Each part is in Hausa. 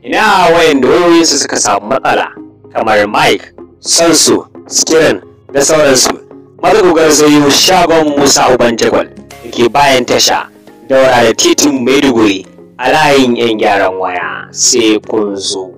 ina wayanda wayoyinsu suka samu matsala kamar mic sansu screen da sauransu maza ku garzayo shagon musa uban jagwal da ke bayan tasha daura da titin maiduguri a layin yan gyaran waya sai kun zo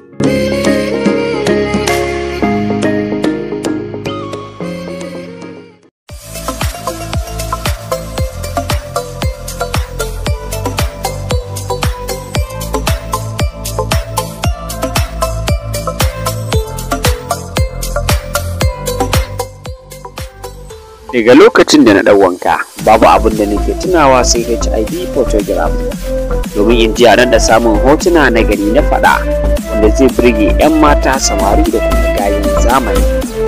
daga lokacin da na ɗau wanka babu abin da nake tunawa sai hiv photograph domin in ji da samun hotuna na gari na faɗa wanda zai burge 'yan mata samari da kuma gayin zamani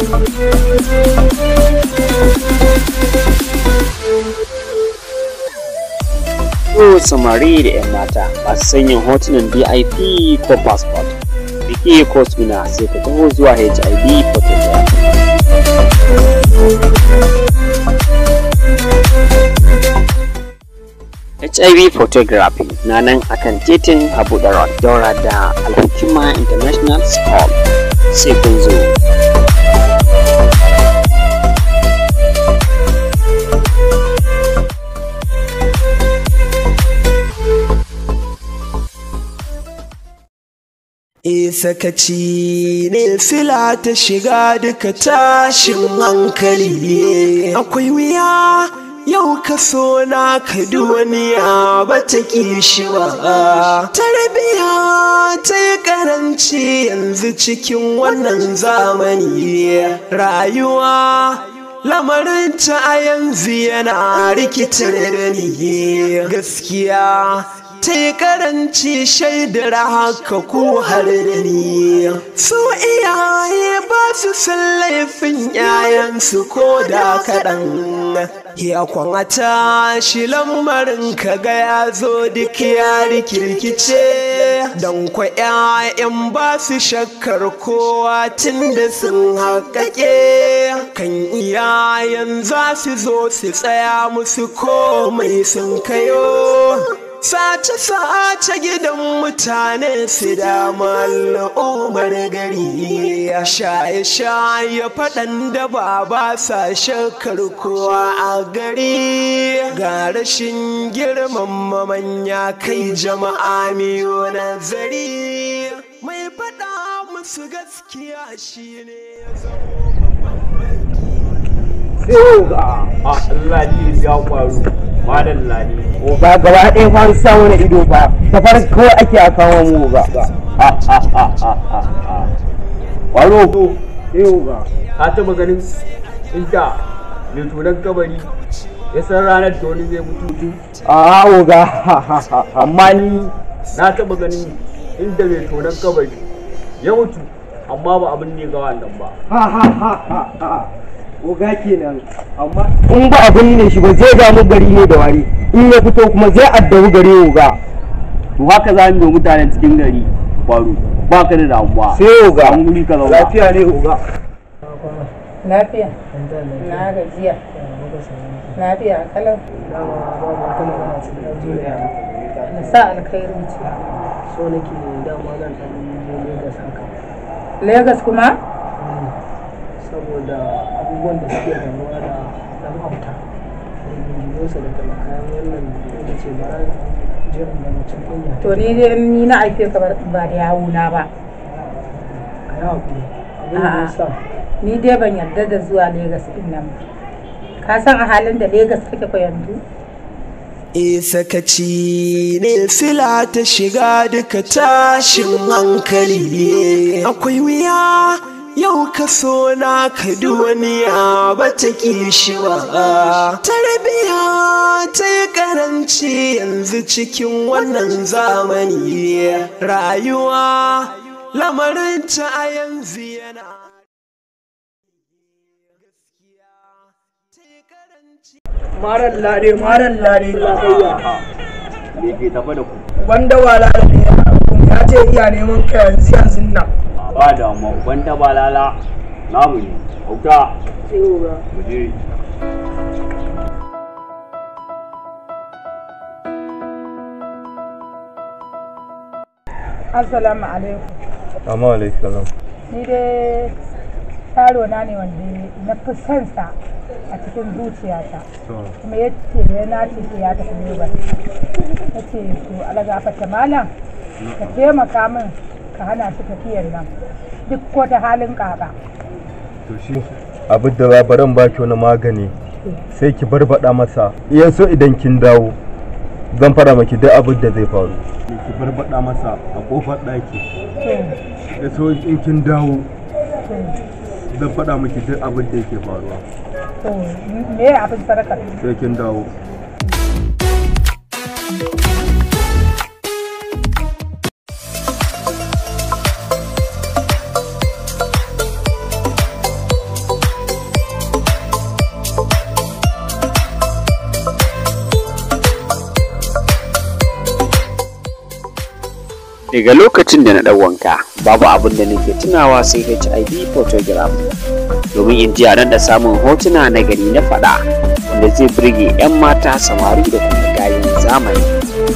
Ko samari da 'yan mata masu sanyin hotunan dip ko passport da ke kosmina sai ka taho zuwa hiv photograph HIV photography na nan akan titin Abu Darot daura da Alhukima International School sai kun zo. E sakaci ne sila ta shiga duka tashin hankali akwai wuya yau ka so na ka duniya ba ta ƙi shi ba tarbiya ta yi karanci yanzu cikin wannan zamani rayuwa lamarinta a yanzu yana rikitar da ni gaskiya ta yi karanci shaidar haka ko har da ni su iyaye ba su san laifin yayansu ko da kaɗan ya kwanata shi lamarin ka ga ya zo duk ya rikirkice don kwa 'ya'yan ba su shakkar kowa tun da sun haƙaƙe kan iyayen za su zo su tsaya musu komai sun kayo sace-sace gidan mutane su dama al'ummar gari shaye-shaye faɗan da ba ba sa shakar kowa a gari ga rashin girmama manya kai jama'a miyo nazari mai faɗa musu gaskiya shine ya sai ga Allah ne ya faru madan lani ba gaba ɗaya fa an sa wani ido ba ta farko ake a kawo mu ba waro yau ga ka taba ganin inda mai tunan kabari ya san ranar da wani zai mutu a oga amma ni na taba ganin inda mai tunan kabari ya mutu amma ba abin ne ga wannan ba oga kenan amma in ba abin ne shi ba zai damu gari ne da wari in ya fito kuma zai addabi gari oga to haka za mu yi mutanen cikin gari baro ba ka da damuwa sai oga an guri ka zauna lafiya ne oga Lafiya. Na gajiya. Lafiya kalau. Na sa alkhairu ce. so nake dama zan ɗan je Legas haka Legas kuma? saboda abubuwan da suke faruwa da ɗan auta rigingiminsa da talakayen wannan da ce ba jiran da mutum ɗin ya To ni dai ni na aife ka ba da yawuna ba. ka yi haƙuri abin da ya sa Ni dai ban yarda da zuwa Legas din nan ba. Ka san a halin da Legas kake ko yanzu? E sakaci ne sila ta shiga duka tashin hankali akwai wuya yau ka so na ka duniya ba ta ƙi shi ba tarbiya ta yi karanci yanzu cikin wannan zamani rayuwa lamarinta a yanzu yana marar lare marar lare me ke tafa da ku wanda wala ne ya ce iya neman ka yanzu yanzu nan ba damuwa wanda ba lala namu ne auta sai oga mu je Assalamu alaikum. amma alaikum Ni dai yaro na ne wanda na fi son sa a cikin zuciyata. Kuma ya ce da ya nace sai ya tafi Legas. Ya ce to alagafata malam ka taimaka min ka hana shi tafiyar nan. Duk ko ta halin kaka. to shi abin da labaran baki wani magani sai ki barbada masa iya so idan kin dawo zan fara maki duk abin da zai faru ki barbada masa a kofar daki To, ya so in kin dawo to, zan faɗa miki duk abin da yake faruwa to, me abin sadakar? sai kin dawo daga lokacin da na ɗau wanka babu abin da nake tunawa sai hiv photograph domin in ji a nan da samun hotuna na gari na faɗa wanda zai burge 'yan mata samari da kuma gayin zamani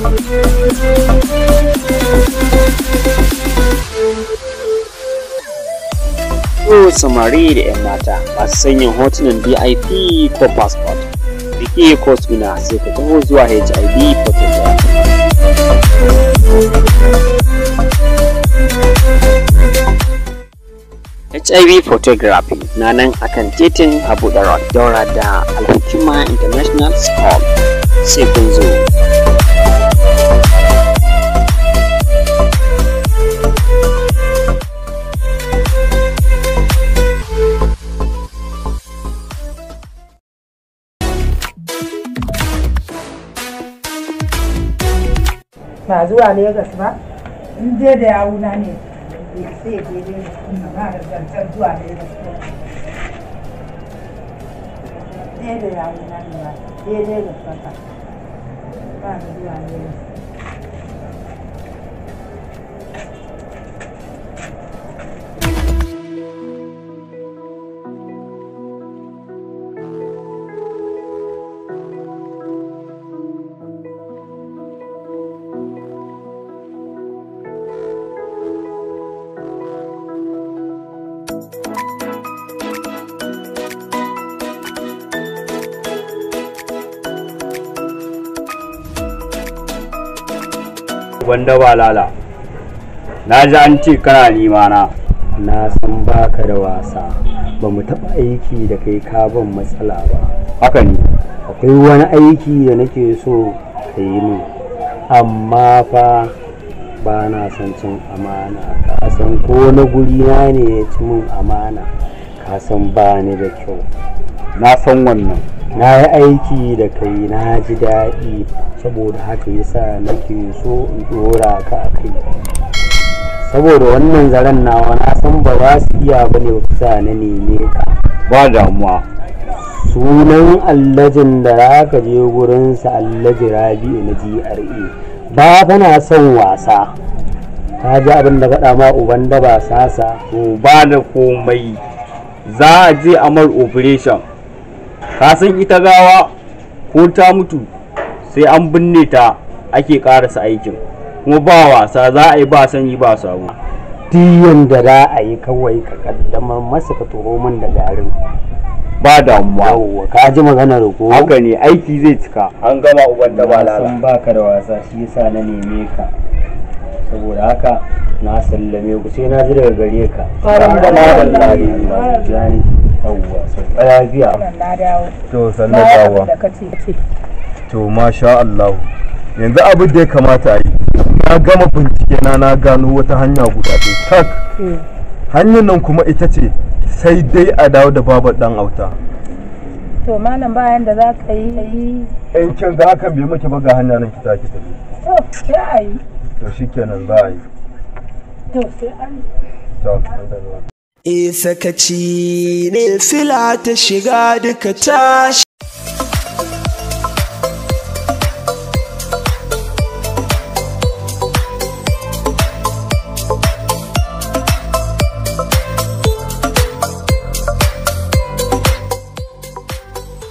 Ko samari da 'yan mata masu sanyin hotunan dip ko passport biki ko suna sai ka taho zuwa hiv photograph HIV photography na nan akan titin Abu Darod daura da Alhikima International School sai kun zo. Ba zuwa Legas ba? In dai da yawuna ne. Sai ya je Legas kuma ba da zancen zuwa Legas ko. Dai da yawuna ne ba. Dai Legas ba ka. Ba da zuwa Legas. Gwanda ba lala. Na ji an ce kana nima na. na san baka da wasa ba mu taɓa aiki da kai ka ban matsala ba Haka ne. akwai wani aiki da nake so ka yi min amma fa ba na son cin amana ka san ko na guri na ne ya ci min amana ka san ba ni da kyau Na san wannan. na yi aiki da kai na ji daɗi saboda haka yasa nake so in ɗora ka a kai saboda wannan zaren nawa na san ba za su iya ba ne sa na neme ka Ba damuwa. sunan allajin da za ka je gurinsa allaji rabi'u na gra ba kana son wasa ka ji abin da faɗa ma uban da ba sasa To ba da komai. Za a je amar operation. Ka san ita gawa ko ta mutu sai an binne ta ake karasa aikin. Kuma ba wasa za a yi ba sanyi ba sabo. diyan da za a yi kawai ka kaddamar masa ka turo min da garin Ba damuwa. yawwa ka ji maganar ko Haka ne aiki zai cika. An gama uban da ba na lala. san baka da wasa shi yasa na neme ka saboda haka na sallame ku sai na ji daga gare ka Ƙwarar da Malam na- Ladi, Jani, yawwa sau lafiya Wannan na dawo. to Na sannan yi dawa abin da ka ce. ce. to masha Allah yanzu abin da ya kamata a yi na gama bincike na na gano wata hanya guda ɗaya tak Eh. hanyar nan kuma ita ce sai dai a dawo da babar dan auta To malam bayan da za ka yi. in kin ga hakan bai miki ba ga hanya nan ki taki tafi To sai a yi. to shikenan za a yi To sai an yi. to alhamdulillah E sakaci ne sila ta shiga duka tashi.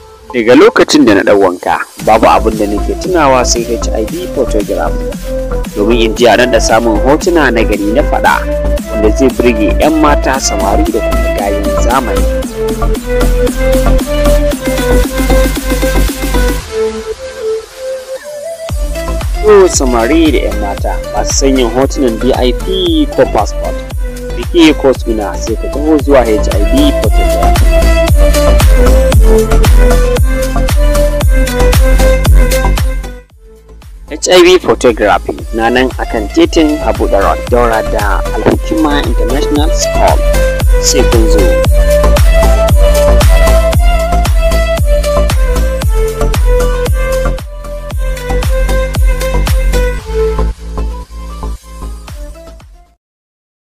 daga lokacin da na ɗau wanka babu abin da nake tunawa sai hiv photograph domin in ji a nan da samun hotuna na gari na faɗa wanda zai burge 'yan mata samari da kuma gayen zamani. Ko samari da 'yan mata masu sanyin hotunan DIP ko passport. Biki ko suna sai ka taho zuwa HIV photography. HIV photography na nan akan titin Abu Dhabi daura da Alhikima International School sai kun zo.